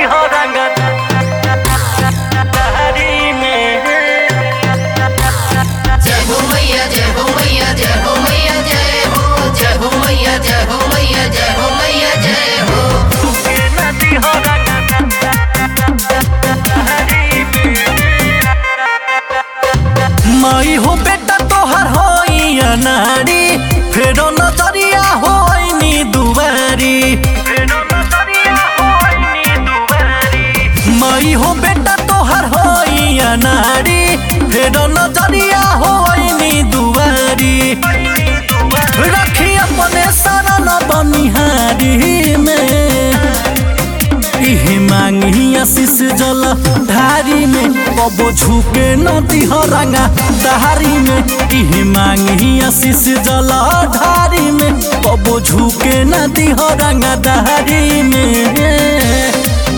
हो रंगत हरी में जय हो मैया जय हो मैया जय हो मैया जय हो जय हो मैया जय हो मैया जय हो मैया जय हो के नदी हो रंगत हरी में माई हो बेटा तोहर होई अनाड़ी फेरो नजरिया होई नी दुवारी फेरो नजरिया होई नी दुवारी माई हो बेटा तोहर होई अनाड़ी फेरो नजरिया होई नी दुवारी रखी अपने शरण बनिहारी में इहे मांगी आशीष जल धारी में कबो झुके नदी हरंगा दहारी में इहे मांगी आशीष जल धारी में कबो झुके नदी हरंगा दहारी में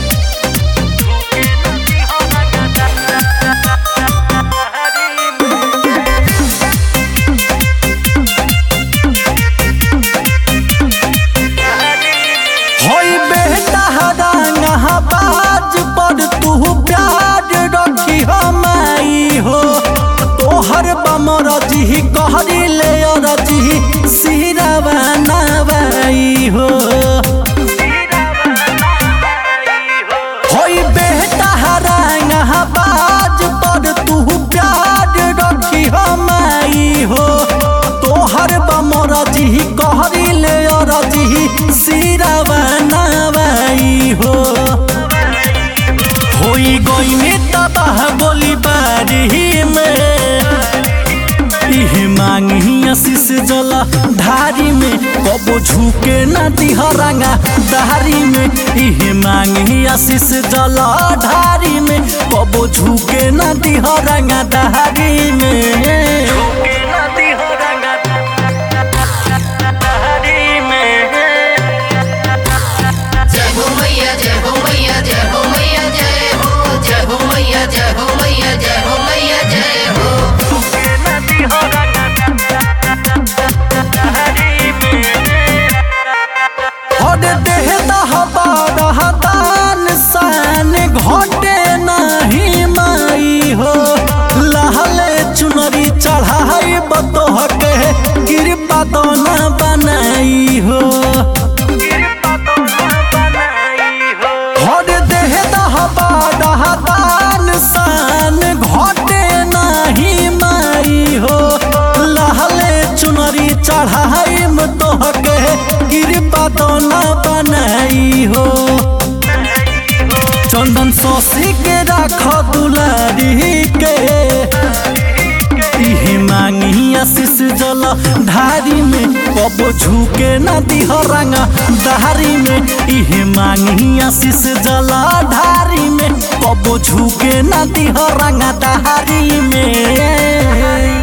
होई बेटा हदांगा बाज पर तू प्यार रखी हमाई हो तोहर बमर जी कहरी ले जी सिरवा नवाई हो होई बेटा हरांगा बाज पर तू प्यार रखी हमाई हो तोहर बमर जी कहरी ले जी सिरवा नवाई हो होई गईने तबाह बोली बारी में इहे मांगी आशीष जल धारी में कबो झुके न दिहरंगा धारी में इहे मांगी आशीष जल धारी में कबो झुके न दिहरंगा धारी में झुके न दिहरंगा धारी में जय हो मैया जय हो मैया जय हो मैया जय हो जय हो मैया जय हो मैया जय हो मैया जय हो हर देह दहबान सान घटे नहीं माई हो लहले चुनरी चढ़ाई बतोह के कृपा दोना बनाई हो हर देह दहबान सान घटे नहीं माई हो लहले चुनरी चढ़ाई तोह के कृपा दोना बनाई हो चंदन शशि के राख दुलारी के इहे मांगी आशीष जल धारी में कबो झुके न दिहरंगा धारी में इहे मांगी आशीष जल धारी में कबो झुके न दिहरंगा धारी में